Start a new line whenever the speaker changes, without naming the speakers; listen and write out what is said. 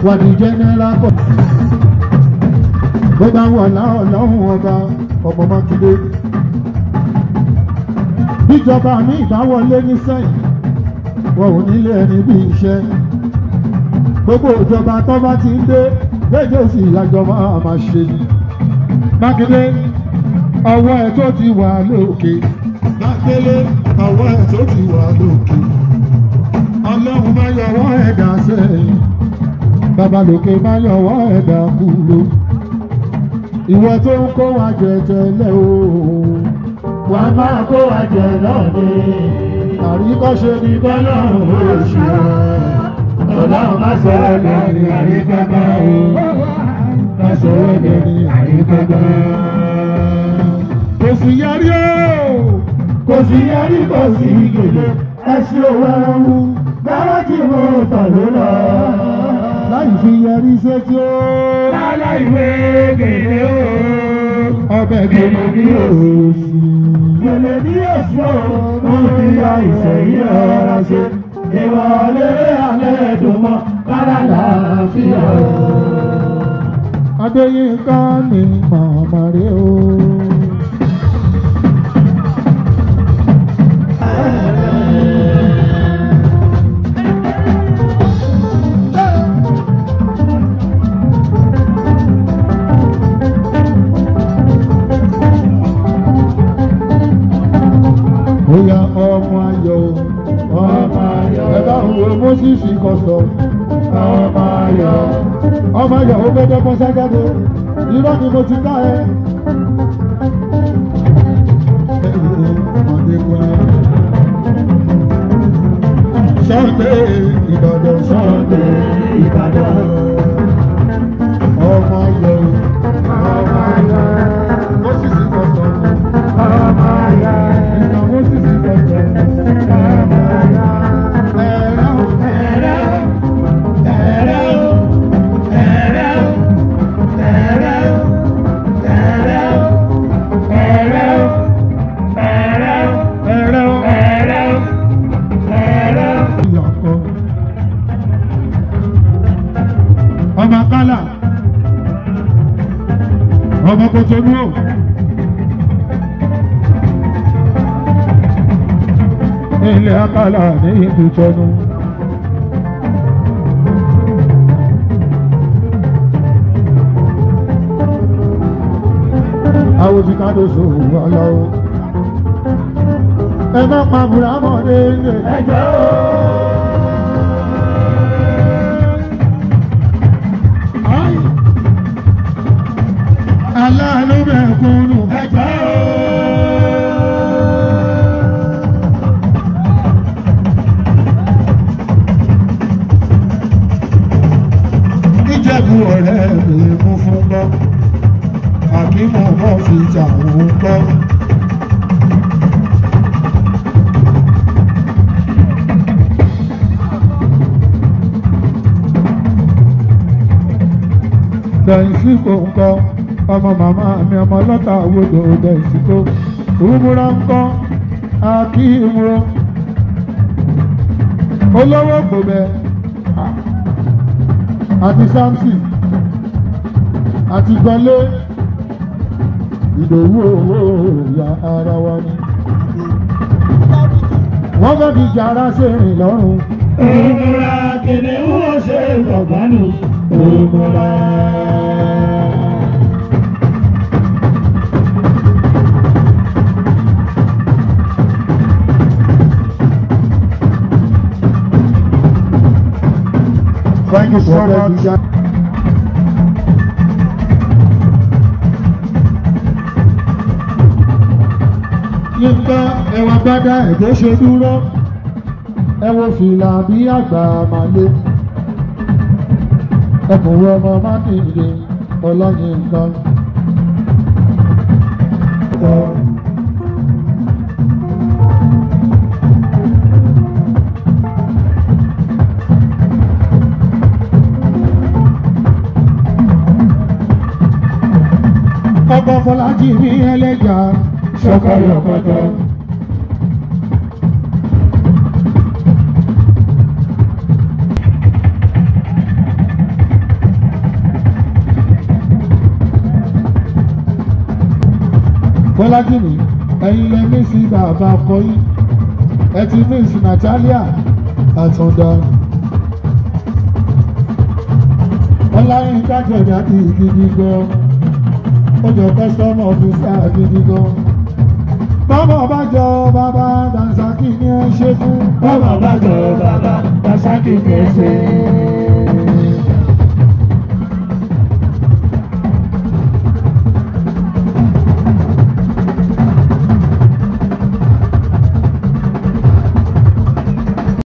wàdí jẹ́nẹ́rà kọ̀. bó bá wọ̀ láọ̀lọ́hùn ọba ọmọ mákindé. bíjọba mi ìbáwọlé ní sẹ́yìn wọn ò nílé ẹni bí iṣẹ́. gbogbo ìjọba tó bá ti ń dé léde sí ìyàjọba máa ṣe ni. mákindé ọwọ́ ẹ̀ tó ti wà lókè. mákindé ọwọ́ ẹ̀ tó ti wà lókè. ọlọ́run máa yọwọ́ ẹ̀dá sẹ́yìn babalòkè máa yọwọ́ ẹ̀dá kúló ìwọ tó ń kó wa jẹ tẹ́lẹ̀ o
wà á máa kó wa jẹ lọ́ọ̀dẹ.
àríkọ́ṣe ní
Ọlọ́run ó ṣe ọ́. Ọlọ́run má sọ ẹ́ lẹ́ni àríkẹ́gbẹ́ o. Má sọ ẹ́ lẹ́ni àríkẹ́gbẹ́.
kò sì yẹrí o
Kò sí yẹrí kò sí gèlè. Ẹṣin òwe ẹ̀hún. Gbẹ́rẹ́ tí mo tọ̀ ló lọ.
láì fi yẹrí sétí o
Lálẹ́ ìwé gèlè o.
ọbẹ̀
Gèlè
gbẹ̀mọ̀
ní òsì. Gèlè ní òsì o. Mo fi àìsàn yìí ọ̀rọ̀ ṣe. Ìwọlé alẹ́ dùn mọ́. Káràlà fi hàn.
adéyínká ni màmá rẹ o. bóyá ọmọ ayọ̀ o
Ọmọ ayọ̀.
ẹ bá ń wo moses kọsọ
Ọmọ ayọ̀.
ọmọ ayọ̀ ó gbẹdẹ bọ́ sájáde irọ́ ni mo ti dá ẹ. Sunday Ìbàdàn
Sunday Ìbàdàn.
ọmọ ayọ̀
Ọmọ ayọ̀.
moses kọsọ
Ọmọ ayọ̀.
ìgbà moses kọsọ
Ọmọ ayọ̀.
ẹ̀rọ
Ẹ̀rẹ́ o. Ẹ̀rẹ́ o. Ẹ̀rẹ́ o. Ẹ̀rẹ́ o. Ẹ̀rẹ́ o. Ẹ̀rẹ́ o. Ẹ̀rẹ́ o.
ẹ̀rọ
Ẹ̀rẹ́ o. Ẹ̀rẹ́ o.
ìyàkọ. ọmọ kálá ọmọ kòtònú o. ilé akálà ní ìdútọ́nù. àwọn tí ká ló sòwò ọlọ́wọ́. ẹ má pa bùrámọ̀ dé ilé.
Ẹjọ́ o.
aláàánú mẹ́kúnnù.
Ẹjọ́ o.
ìjẹ̀bù ọ̀rẹ́ mi mú fún gbọ́ àkímọ̀ náà fi tàwọn gbọ́. dẹ̀yìnsí kò ń kọ́ ọmọ màmá mi ọmọ lọ́tà àwòdò dẹ̀yìnsí kò òwúrọ̀ ń kọ́ akíwò olówó kò bẹ́ẹ̀ àti samson àti gbọ́lé ìdòwú owó ìyá ara wa ni. wọ́n fẹ́ fi jàrá sẹ́rìn lọ́rùn.
Òmùra kìnìún ó ṣe ìfọ̀gbánu. Òmùra.
Thank you so much. Yínká ẹwà gbádá ẹ̀jẹ̀ ṣe dúró. Ẹ wo fìlà bí àgbà màlé. Ẹkùnrin ọmọ Mákindé Ọláyínká. Ọkọ̀ Fọlájì ní ẹlẹ́jà
Ṣọkọyọkọtọ.
bọ́lájì ní ẹ̀yin lẹ mí sí bàbá ọkọ yìí ẹ ti mí sí Natalia àtúndà ọláyìn kájọ̀dá ti gidi gan ó jọ kọ́sọ́mù ọ̀fíìsà gidi gan bọ́mọ̀ bá jọ bàbá Dànsákì ní ẹ ṣe fún
Bọ́mọ̀ bá jọ bàbá Dasaki kẹsẹ̀.